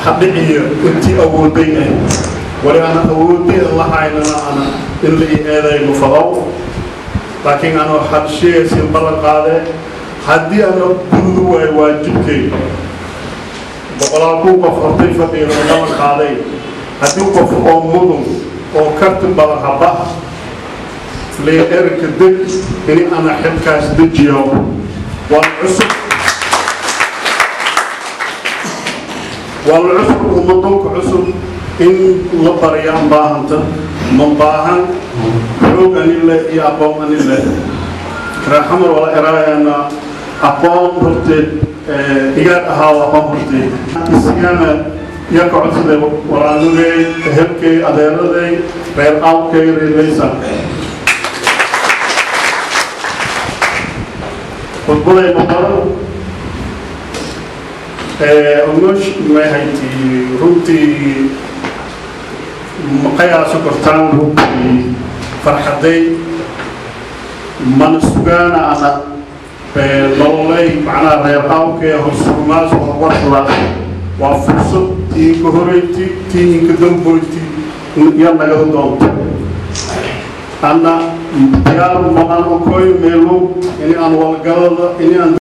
hadhiciyo intii awooday ah wali ana awoodeen lahaynana ana in la ii eedayno fadow laakiin anoo hadshiyaysin ballan qaadee haddii ana gududu waayo waajibkay boqolaal kun qof hortay fadhiga oo ballan qaaday haddii qof oo mudun oo karti badan habaha lee erka deg ini ana xilkaas dejiyo waan cusub waa la cusub ummadonka cusub in la bariyaan baahanta ma baahan xoog anile iyo aqoon anile raaxamar wala eraayana aqoon horteed igaad ahaado aqoon horteed isigana iyo ka codsaday walaanugay ehelkay adeeraday reer aabkay reerlaysa khudbaday maqaro onosh mahayti runtii maqayaasu kortaan runtii farxaday mana sugaana ana nololay macnaha reer aawkee horsurumaas horwarlaas waa fursad tiinka horeyti tiinka damboyti iyo nagada doonto anna diyaar ma aan okoy meelo ini aan walgalada ini aan